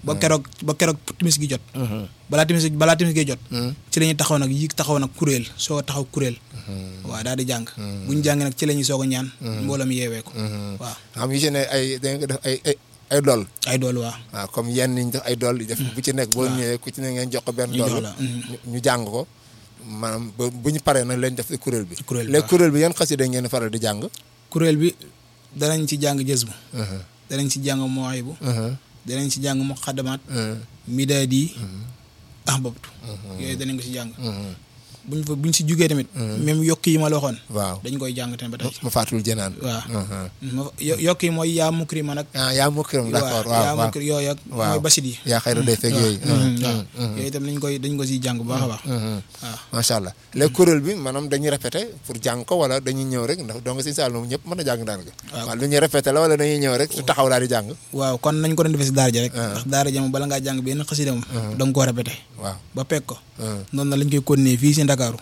ba keroog ba keroog timis gi jot balaa timis balaa timis gi jot ci la ñuy taxaw nag yi taxaw nag kuréel soo taxaw kuréel waaw daal di jàng bu ñu jàngee nag ci la ñuy soog a ñaan mbooloo mi yeewee ko waaw xam yu ci ne ay dañ ko def ay ay ay dool ay dool waaw waaw comme yenn ñu def ay dool yi def bu ci nekk boo ñëwee ku ci ne ngeen jox ko benn ñu jox dool la, ñu jàng ko maanaam ba bu ñu paree nag leen def ci kuréel bi kuréel bi, léegi waaw. kuréel bi yan xasida ngeen faral di jàng kuréel bi danañ ci jàng jës bu danañ ci jàng mooy bu danañ ci jàng muqaddamat midaadi ahbabtu yooyu danañ ko ci jàng buñ fa buñ si jugee tamit même yokk yi ma la waxoon waaw dañ koy jàng tamit ba tey ma fàttul jënaan waaw ma yo- yokk yi mooy yaa mukri ma nag ah yaa mukkiram d'accord waaw waaw yaa waaw mukri yooyu ak waaw. mooy basit yi yaa xayra day fekk yooyu waaw yooyu itam dañ koy dañ ko siy jàng bu baax a baax waaw macha allah léegi kuréel bi maanaam dañuy répété pour jàng ko wala dañuy ñëw rek ndax donc si saal moom ñëpp mën a jàng daanaka Waaw. waaw lu ñuy répété la wala dañuy ñëw rek su taxaw daal di jàng waaw kon nañ ko doon defee si daara ja rek ndax daara ja moom bala ngaa jàng benn xasida moom da nga koo répété waaw ba pegg ko noonu na lañ koy continuer fii si Ndakaaru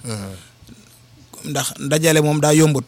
ndax ndajale moom daa yombut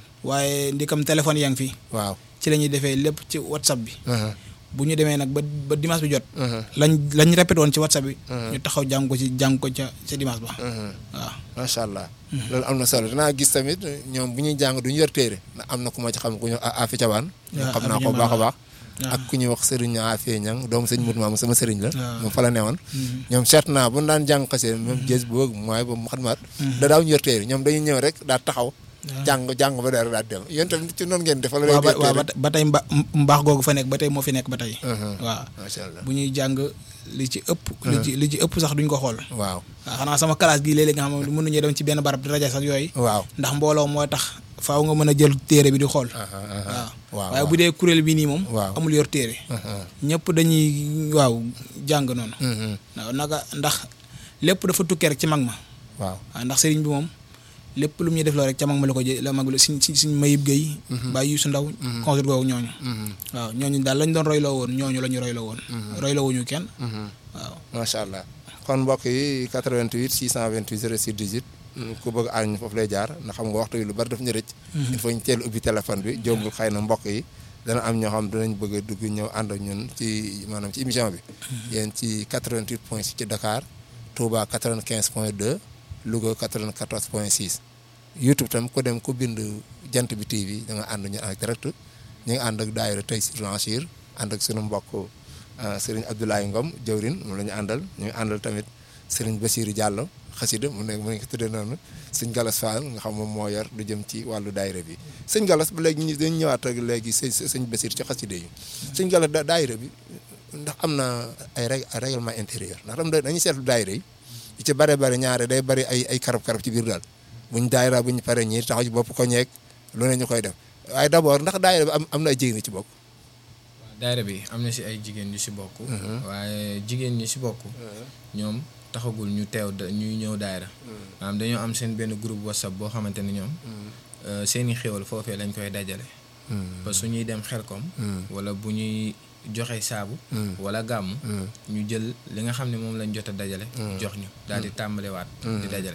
waaye ndikam téléphone yaa ngi fi waaw ci la ñuy defee lépp ci whatsapp bi bu ñu demee nag ba ba dimanche bi jot lañ lañ répété woon ci whatsapp bi ñu taxaw jàng ko ci jàng ko ca ca dimanche ba waaw macha allah loolu am na solo danaa gis tamit ñoom bu ñuy jàng du ñu yor téere ndax am na ku ma ci xam ku ñu Afi Cabaan waaw xam naa Afi ko bu baax a baax waaw. ak ku ñuy wax sëriñ Afi Ñang doomu sëñ Mut Maamu sama sëriñ la waaw. moom fa la newoon ñoom seet naa bu ñu daan jàng xasee même jës boobu mooy ba mu xadmaat da daaw ñu yor téere ñoom dañuy ñëw rek daal taxaw jàng jàng ba dara daal dem yéen tamit ci noonu ngeen def wala waaw ba yor waaw téere ba tey- ba tey mba mbaax googu fa nekk ba tey moo fi nekk ba tey waaw macha allah bu ñuy jàng li ci ëpp li ci li ci ëpp sax duñ ko xool waaw waaw xanaa sama classe gii léeg-léeg nga xam ne mënuñu dem ci benn barab di rajo sax yooyu waaw ndax mbooloo moo tax faaw nga mën a jël téere bi di xool aha, aha. waaw waaw waaye bu dee kuréel bi nii moom Waaw. amul yor téere aha. ñëpp dañuy waaw jàng noonu Mhm. waaw naka ndax lépp dafa tukkee rek ci mag ma waaw waaw ndax sëriñ bi moom lépp lu mu ñuy def loo rek ca mag ma la ko jë la mag la suñ suñ suñ mayib gay bàyyi su ndaw consul googu ñooñu waaw ñooñu daal lañ doon royloo woon ñooñu la ñu royloo woon royloo wuñu kenn waaw macha allah kon mbokk yi 88 628 06 18 ku bëgg àñ foofu lay jaar ndax xam nga waxtu yi lu bari daf ñu rëcc il faut ñu teel ubbi téléphone bi jombul xëy na mbokk yi dana am ñoo xam dinañ bëgg a dugg ñëw ànd ak ñun ci maanaam ci émission bi yéen ci 88 point 6 ci Dakar Touba 95 point 2 Louga 94 point 6 YouTube tam ku dem ku bind jant bi TV da nga ànd ñu en direct ñu ngi ànd ak daayira tey si Blanchir ànd ak sunu mbokk Serigne Abdoulaye Ngom jawrin moom la ñu àndal ñu ngi àndal tamit Serigne Bassirou Diallo xasida mu ne mu ne ko tuddee noonu sëñ Galas Fall nga xam moom moo yor lu jëm ci wàllu daayira bi sëñ Galas ba léegi ñu dañu ñëwaat ak léegi sëñ sëñ Bassirou ci xasida yi sëñ Galas da daayira bi ndax am na ay rég ay règlement intérieur ndax tam dañuy seetlu daayira yi yi ci bare bare ñaare day bari ay ay karab karab ci biir daal buñ daayira buñ paree ñii taxaw ci bopp ko ñeeg lu ne ñu koy def waaye d'abord ndax daayira bi am am na ay jigéen ci bokk waaw daayira bi am na si ay jigéen ñu si bokk. waaye jigéen ñi si bokk. ñoom taxagul ñu teew da ñuy ñëw daayira. maanaam dañoo am seen benn groupe whatsapp boo xamante ni ñoom. seeni xéwal foofee lañ koy dajale. ba su ñuy dem xelkom. wala bu ñuy joxe saabu. wala gàmm. ñu jël li nga xam ne moom lañ jot a dajale. jox ñu daal di tàmbalewaat. di dajale.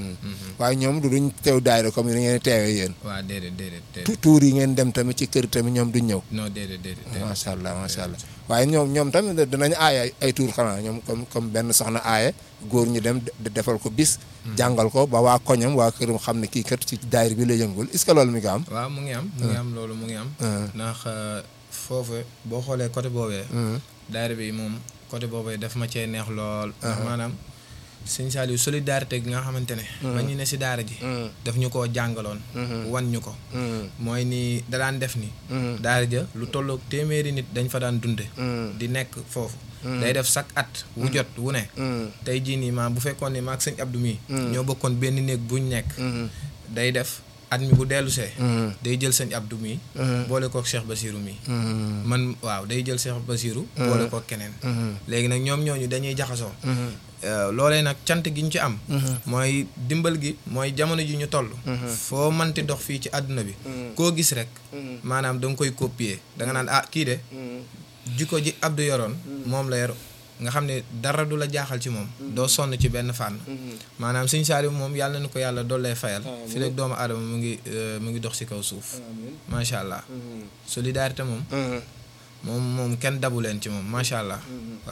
waaye ñoom du duñ teew daayira comme ni ngeen teewee yéen waaw déedéet déedéet déedéet. tu tuur yi ngeen dem tamit ci kër tamit ñoom duñ ñëw non déedéet déedéet. déedéet. macha allah macha allah waaye ñoom ñoom tamit dinañ aaye ay tuur xanaa ñoom comme comme benn soxna aaye góor ñu dem de- defal ko bis jàngal ko ba waa koñam waa këram xam ne kii kat ci daayira bi la yëngul est-ce que loolu mi nga am waaw mu ngi am mu ngi am loolu mu ngi am. ndax foofu boo xoolee côté boobee. daayira bi moom côté boobee daf ma cee neex lool. ndax maanaam sëñ Saliou solidarité gi nga xamante ne. ba ñu ne si daara ji. daf ñu koo jàngaloon. wan ñu ko. mooy ni da daan def ni. daara ja lu tolloog téeméeri nit dañ fa daan dunde di nekk foofu. day def chaque at. wu jot wu ne. tey jii nii maa bu fekkoon ne maag sëñ Abdou mii. ñoo bokkoon benn néeg buñ nekk. day def at mi bu dellusee day jël sëñ Abdou mii. boole kook Cheikh Basirou mii. man waaw day jël Cheikh Basirou. boole kook keneen. léegi nag ñoom ñooñu dañuy jaxasoo. loolee nag cant gi ñu ci am. mooy dimbal gi mooy jamono ji ñu toll. foo manti dox fii ci àdduna bi. koo gis rek. maanaam da nga koy copier da nga naan ah kii de. jikko ji Abdou yoroon. moom la yor nga xam ne dara du la jaaxal ci moom. doo sonn ci benn fànn. maanaam Sëñ Saaliw moom yàlla na ko yàlla dollee fayal. fi rek doomu aadama mu ngi mu ngi dox ci kaw suuf. macha allah. solidarité moom. moom moom kenn dabu leen ci moom macha allah.